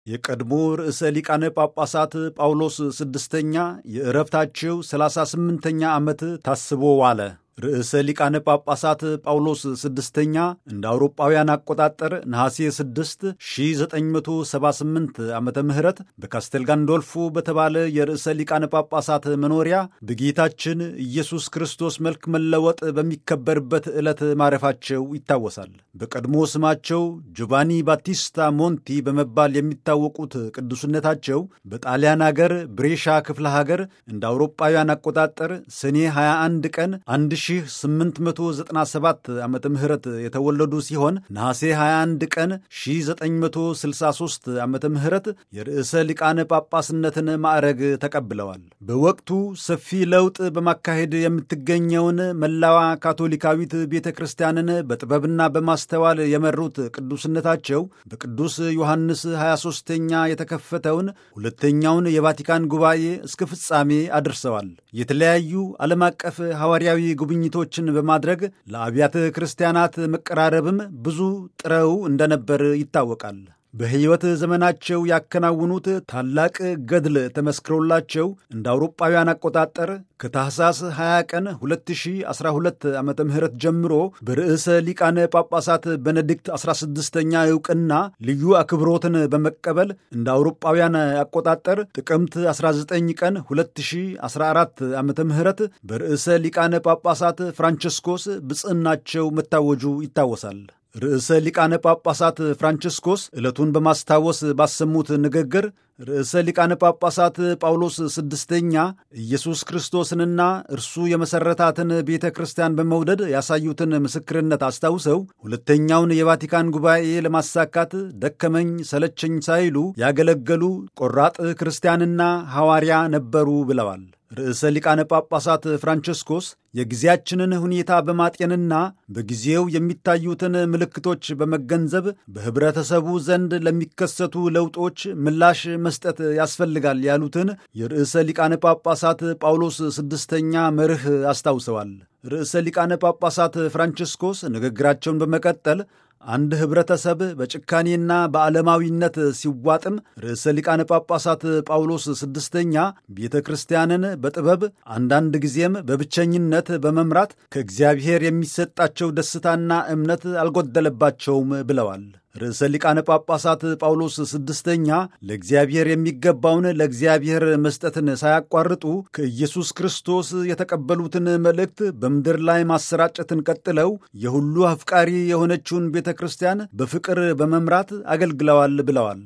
የቀድሞ ርዕሰ ሊቃነ ጳጳሳት ጳውሎስ ስድስተኛ የዕረፍታቸው ሰላሳ ስምንተኛ ዓመት ታስቦ ዋለ። ርዕሰ ሊቃነ ጳጳሳት ጳውሎስ ስድስተኛ እንደ አውሮጳውያን አቆጣጠር ነሐሴ 6 1978 ዓመተ ምህረት በካስቴል ጋንዶልፎ በተባለ የርዕሰ ሊቃነ ጳጳሳት መኖሪያ በጌታችን ኢየሱስ ክርስቶስ መልክ መለወጥ በሚከበርበት ዕለት ማረፋቸው ይታወሳል። በቀድሞ ስማቸው ጆቫኒ ባቲስታ ሞንቲ በመባል የሚታወቁት ቅዱስነታቸው በጣሊያን አገር ብሬሻ ክፍለ ሀገር እንደ አውሮጳውያን አቆጣጠር ሰኔ 21 ቀን 1897 ዓመተ ምህረት የተወለዱ ሲሆን ነሐሴ 21 ቀን 1963 ዓመተ ምህረት የርዕሰ ሊቃነ ጳጳስነትን ማዕረግ ተቀብለዋል። በወቅቱ ሰፊ ለውጥ በማካሄድ የምትገኘውን መላዋ ካቶሊካዊት ቤተ ክርስቲያንን በጥበብና በማስተዋል የመሩት ቅዱስነታቸው በቅዱስ ዮሐንስ 23ኛ የተከፈተውን ሁለተኛውን የቫቲካን ጉባኤ እስከ ፍጻሜ አድርሰዋል። የተለያዩ ዓለም አቀፍ ሐዋርያዊ ጉብኝቶችን በማድረግ ለአብያተ ክርስቲያናት መቀራረብም ብዙ ጥረው እንደነበር ይታወቃል። በሕይወት ዘመናቸው ያከናውኑት ታላቅ ገድል ተመስክሮላቸው እንደ አውሮጳውያን አቆጣጠር ከታህሳስ 20 ቀን 2012 ዓ ም ጀምሮ በርዕሰ ሊቃነ ጳጳሳት ቤኔዲክት 16ኛ ዕውቅና ልዩ አክብሮትን በመቀበል እንደ አውሮጳውያን አቆጣጠር ጥቅምት 19 ቀን 2014 ዓ ም በርዕሰ ሊቃነ ጳጳሳት ፍራንቸስኮስ ብፅዕናቸው መታወጁ ይታወሳል። ርዕሰ ሊቃነ ጳጳሳት ፍራንቺስኮስ ዕለቱን በማስታወስ ባሰሙት ንግግር ርዕሰ ሊቃነ ጳጳሳት ጳውሎስ ስድስተኛ ኢየሱስ ክርስቶስንና እርሱ የመሠረታትን ቤተ ክርስቲያን በመውደድ ያሳዩትን ምስክርነት አስታውሰው ሁለተኛውን የቫቲካን ጉባኤ ለማሳካት ደከመኝ ሰለቸኝ ሳይሉ ያገለገሉ ቆራጥ ክርስቲያንና ሐዋርያ ነበሩ ብለዋል። ርዕሰ ሊቃነ ጳጳሳት ፍራንቺስኮስ የጊዜያችንን ሁኔታ በማጤንና በጊዜው የሚታዩትን ምልክቶች በመገንዘብ በኅብረተሰቡ ዘንድ ለሚከሰቱ ለውጦች ምላሽ መስጠት ያስፈልጋል ያሉትን የርዕሰ ሊቃነ ጳጳሳት ጳውሎስ ስድስተኛ መርህ አስታውሰዋል። ርዕሰ ሊቃነ ጳጳሳት ፍራንቺስኮስ ንግግራቸውን በመቀጠል አንድ ኅብረተሰብ በጭካኔና በዓለማዊነት ሲዋጥም ርዕሰ ሊቃነ ጳጳሳት ጳውሎስ ስድስተኛ ቤተ ክርስቲያንን በጥበብ አንዳንድ ጊዜም በብቸኝነት በመምራት ከእግዚአብሔር የሚሰጣቸው ደስታና እምነት አልጎደለባቸውም ብለዋል። ርዕሰ ሊቃነ ጳጳሳት ጳውሎስ ስድስተኛ ለእግዚአብሔር የሚገባውን ለእግዚአብሔር መስጠትን ሳያቋርጡ ከኢየሱስ ክርስቶስ የተቀበሉትን መልእክት በምድር ላይ ማሰራጨትን ቀጥለው የሁሉ አፍቃሪ የሆነችውን ቤተ ክርስቲያን በፍቅር በመምራት አገልግለዋል ብለዋል።